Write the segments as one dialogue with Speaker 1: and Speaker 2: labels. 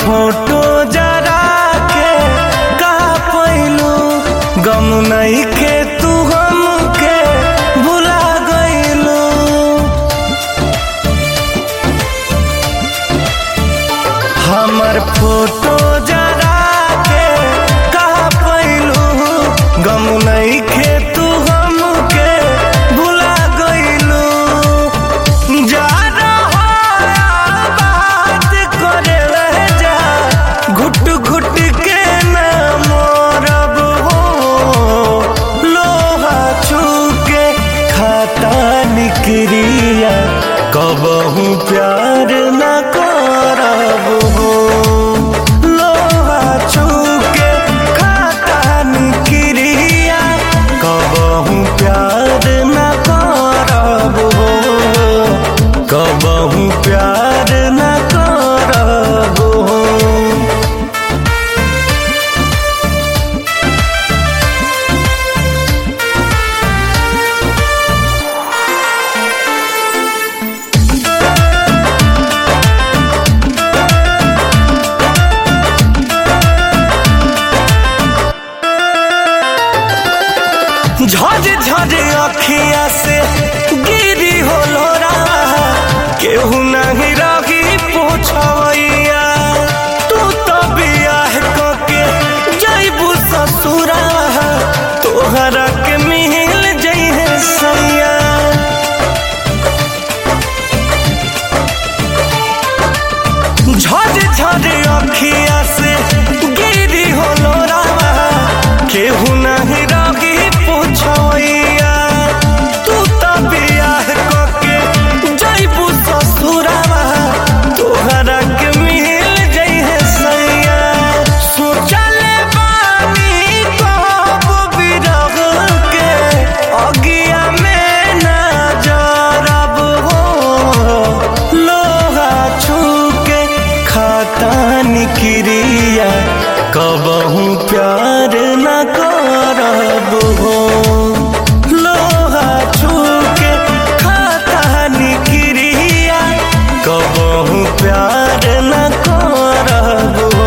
Speaker 1: photo जरा के का पैलू गम नहीं के तू हमके भुला गईलू हमर फोटो जरा के का पैलू गम नहीं के तू हमके भुला गईलू जा रहा बात करे रह जा घुट घुट के न मोरब हो लोहा छू के खाता निक्रिया कबहू प्यार न करब हो लोहा छू के खाता निक्रिया कबहू प्यार न करब हो कबहू प्यार न करब हो झज झज अखिया से गिरी होलो राह केहू नहीं रही पूछवैया तू तो बियाह कके जैबू ससुरा तोहरा के मिल जइहे सैया झज झज अखिया से गिरी होलो राह केहू नहीं रही पूछवैया तू तो बियाह कके जैबू ससुरावा तोहरा के मिल जइहे सैया सोचले बानी कब बिरह के अगिया में ना जरब हो लोहा छू के खाता निक्रिया कबहू प्यार न करब हो लोहा छू के खाता निक्रिया कबहू प्यार न करब हो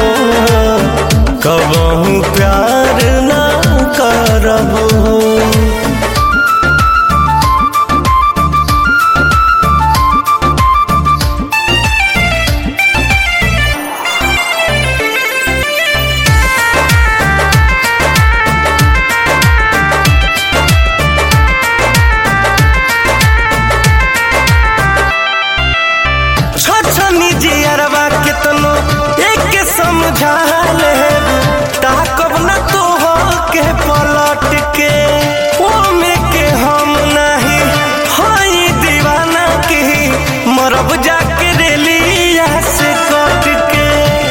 Speaker 1: कबहू प्यार न करब हो छछनी जियरवा केतनो एक समझा ले ताकब न तो हो के पलट के ओ में के हम नहीं हई दीवाना की मरब जाके रेलिया से कट के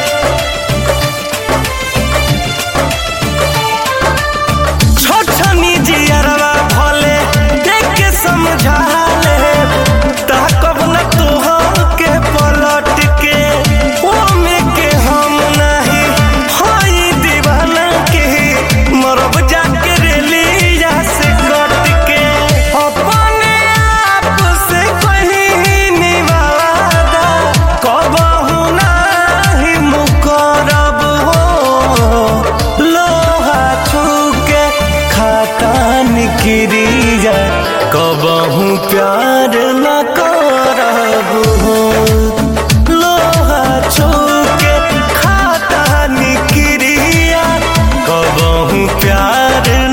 Speaker 1: छछनी जियरवा भले एक समझा ले ताकब न तोहर के पलट के ओ में के हम नहीं हई दीवाना के मरब जाके रेलिया से कट के अपने आप से कहीं निवादा कबहू नहीं मुकरब हो लोहा छू के खाता निक्रिया कबहू प्यार न करब हो लोहा छू के खाता निक्रिया कबहू प्यार